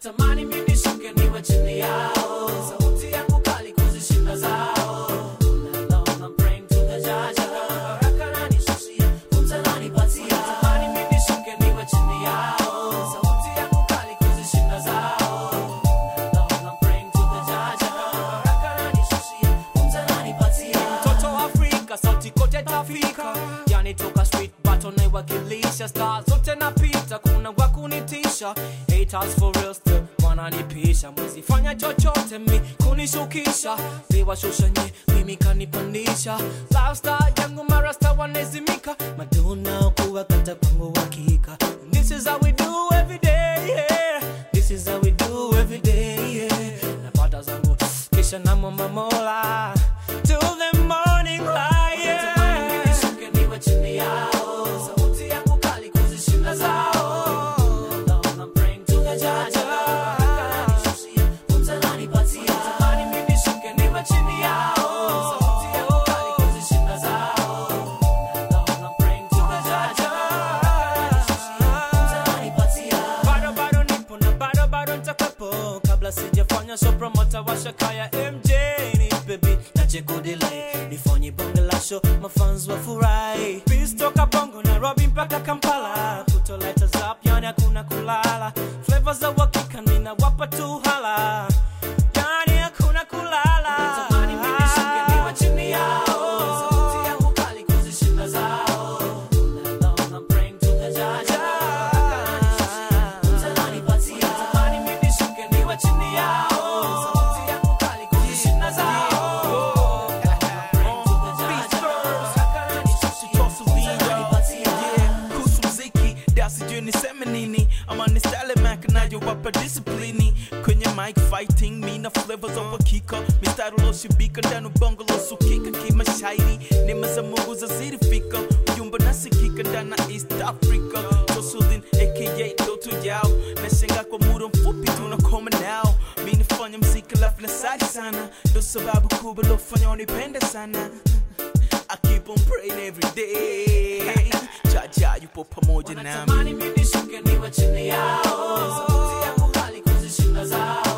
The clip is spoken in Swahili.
wanatamani mimi nishuke niwe chini yao sauti yangu kali kuzishinda zao Alone, I'm praying to the judge. Baraka ananishushia, pumzi ananipatia. Wanatamani mimi nishuke niwe chini yao sauti yangu kali kuzishinda zao Alone, I'm praying to the judge. Baraka ananishushia, pumzi ananipatia. Mtoto wa Afrika, sauti kote tafika yani toka street battle naiwakilisha star zote napita kuna wakunitisha haters for real still wananipisha mwezi fanya chochote mi kunishukisha viwashusha nye mimi kanipandisha lifestyle yangu marasta wanezimika maduna kuwa kata kwangu hakika this is how we do every day yeah. this is how we do every day yeah. napata zangu kisha namwomba mola till the morning light yeah. niwe chini yao sauti yangu kali kuzishinda zao Alone, I'm praying to the judge. Baraka ananishushia, pumzi ananipatia. Natamani mimi nishuke niwe chini yao sauti yangu kali kuzishinda zao Alone, I'm praying to the judge. Baraka ananishushia, pumzi ananipatia. bado bado nipo na bado bado nitakuwepo kabla sijafanya show promota wa shakaya mj ni baby nache kudelay nifanye bonge la show mafans wafurahi Peace toka bongo nairobi mpaka kampala kutoleta zap yani hakuna kulala flavor za uhakika ninawapa tu hala yani hakuna kulala Natamani mimi nishuke niwe chini yao sauti yangu kali kuzishinda zao Alone, I'm praying to the judge. Baraka ananishushia, pumzi ananipatia. Natamani mimi nishuke niwe chini yao sauti yangu kali kuzishinda zao I'm praying to the judge. Baraka ananishushia, pumzi ananipatia. kuhusu mziki da sijui niseme nini ama ni style mac nayowapa disiplini kwenye mic fighting mina flavor za uhakika mistari uloshibika ndani bongo losukika kimashairi nema za mungu zazirifika ujumbe nasikika ndana east africa josulin aka doto yao nashenga kwa muda mfupi tunakoma nao mi nifanya mziki lafu na sari sana ndo sababu kubwa lofanya unipende sana I keep on praying every day. Jaja yupo pamoja nami. Wanatamani mimi nishuke niwe chini yao sauti yangu kali kuzishinda zao